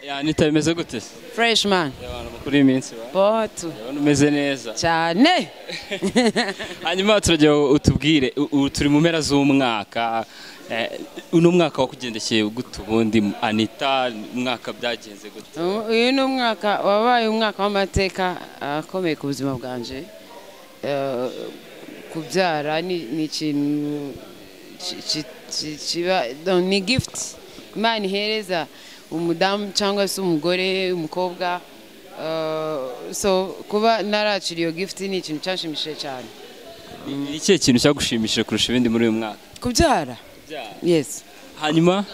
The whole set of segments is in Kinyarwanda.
yani itameze gute se fureshi mani Iyo abantu bakuru y'iminsi ba botu urabona umeze neza cyane hanyuma turajya utubwire u- ubu turi mu mpera z'umwaka eh, uno mwaka wakugendekeye gute ubundi anita umwaka byagenze gute uyu ni umwaka wabaye umwaka w'amateka akomeye ku buzima bwanjye Eh, kubyara ni ni ikintu ki- ki- ki- kiba no, ni gifuti imana ihereza umudamu cyangwa se umugore umukobwa Eh, so kuba naracira iyo gifuti ni ikintu cyanshimishije cyane ni ikihe kintu cyagushimishije kurusha ibindi muri uyu mwaka kubyara yesi hanyuma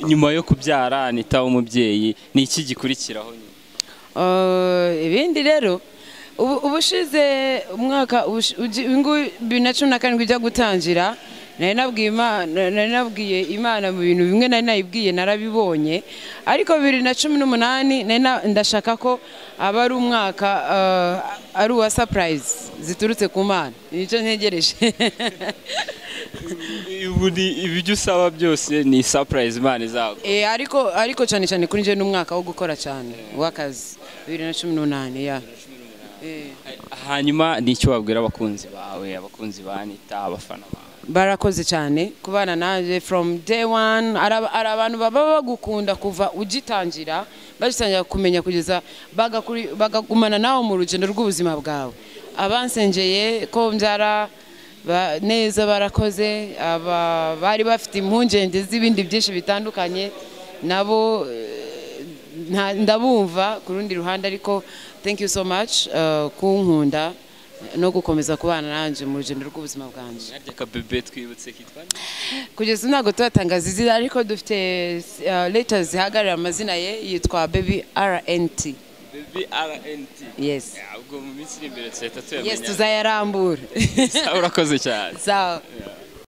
nyuma yo kubyara anita w'umubyeyi ni iki gikurikiraho nyuma Eh, ibindi rero ubu- ubushize umwaka ubushi- ugi- uyu nguyu bibiri na cumi na karindwi ujya gutangira nari nabwiye Imana- nari nabwiye imana mu bintu bimwe nari nayibwiye narabibonye ariko bibiri na cumi n'umunani nari na- ndashaka ko aba ari umwaka eh, ari uwa sapurayizi ziturutse ku mana nicyo ntegereje ubu ni ibyo usaba byose ni surprise imana izaguha Eh, ariko ariko cyane cyane kuri njye n'umwaka wo gukora cyane w'akazi bibiri na cumi n'umunani ya Eh. hanyuma ni icyo wabwira abakunzi bawe abakunzi ba anita abafana bawe barakoze cyane kubana nanjye from day one hari aba- hari abantu baba bagukunda kuva ugitangira bagitangira kumenya kugeza bagakuri- bagagumana nawe mu rugendo rw'ubuzima bwawe abansengeye ko mbyara ba- neza barakoze aba bari bafite impungenge z'ibindi byinshi bitandukanye nabo eh, nta- ndabumva ku rundi ruhande ariko thank you so much eh, kunkunda no gukomeza kubana nanjye mu rugendo rw'ubuzima bwanjye harya akabebe twibutse kitwa nde? kugeza ubu ntabwo turatangaza izina ariko dufite eh, letters zihagarara amazina ye yitwa baby rnt bebe rnt yes ubwo mu minsi iri imbere tuhita tuyamenya yes tuzayarambura Sawa, urakoze cyane sawa Yeah.